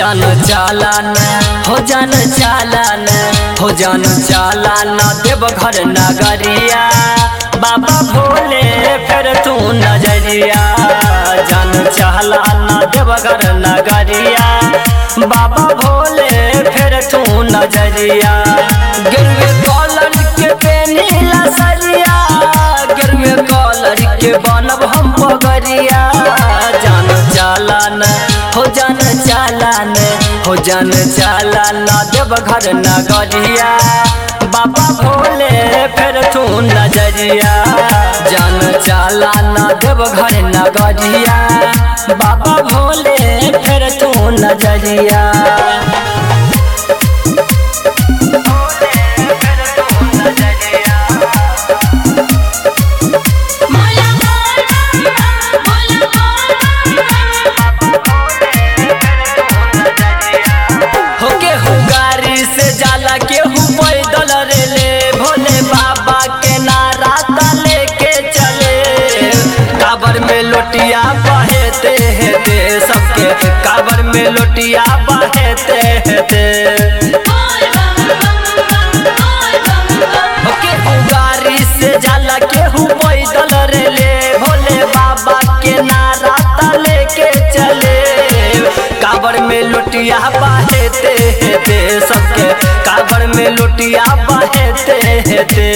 जान चालान हो जान चालान हो जान चालान देवघर नगरिया बाबा भोले फिर तू नजरिया जान चालान देवघर नगरिया बाबा भोले फिर तू नजरिया गिरवे कॉलर के पेनीला सरिया गिरवे कॉलर के बनब हम पगरिया जान चालान हो जान चालान हो जान चालान देवघर नगरिया बाबा भोले फिर तू नजरिया जान चालान देवघर नगरिया बाबा भोले फिर तू नजरिया मोला मोला मोला हो केहू गाड़ी से जाला केहू पैदल रेले भोले बाबा के नारा ता लेके चले काबर में लोटिया बहेते हेते सबके काबर में लोटिया बहेते हेते हो केहू गाड़ी से जाला केहू पैदल रेले भोले बाबा के नारा ता लेके चले काबर में लोटिया बहेते हेते सबके काबर में लोटिया बहेते हेते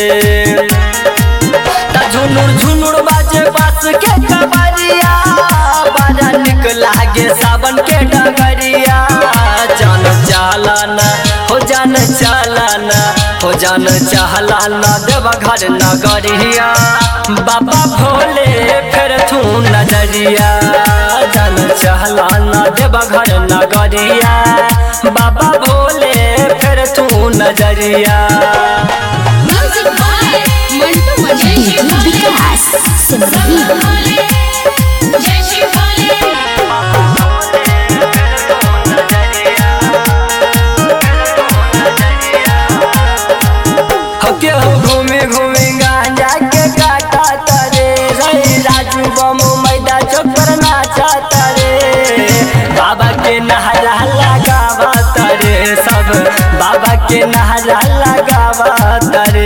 ता झुनुर झुनुर बाजे बास के कबरिया बड़ा निक लागे सावन के डगरिया जान चालान हो जान चालान हो जान चालान देवघर नगरिया बाबा भोले फिर तू नजरिया जान चालान देवघर नगरिया बाबा भोले फिर तू नजरिया music by Mantu Mani DJ Vikas Simrahi जय श्री भोले हके हो घूमे घूमे गांजा के काटा तरे रे राजू बमो मैदा चक्कर नाचा तरे बाबा के नहरा लगावा तरे सब बाबा के नहरा लगावा तरे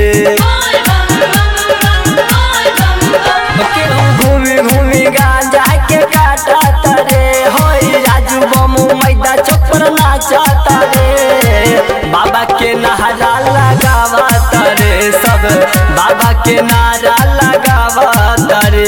हके हो घूमे घूमे गांजा के काटा तरे होई राजू बमो मैदा चक्कर नाचा तरे बाबा के नहरा लगावा तरे सब बाबा के नारा लगावा तरे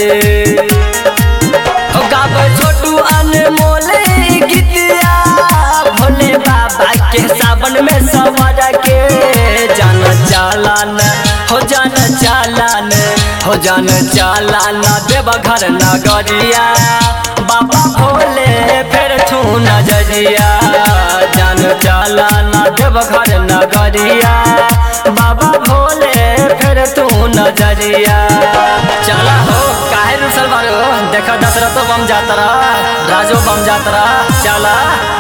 हो गावे छोटू अनमोल गीतिया भोले बाबा के सावन में सवर के जान चालान हो जान चालान हो जान चालान देवघर नगरिया बाबा भोले फिर तू नजरिया जान चालान देवघर नगरिया बाबा भोले फिर तू नजरिया चला हो काहे रुसल बारो देखा दशरथो बम जातरा राजो बम जातरा चला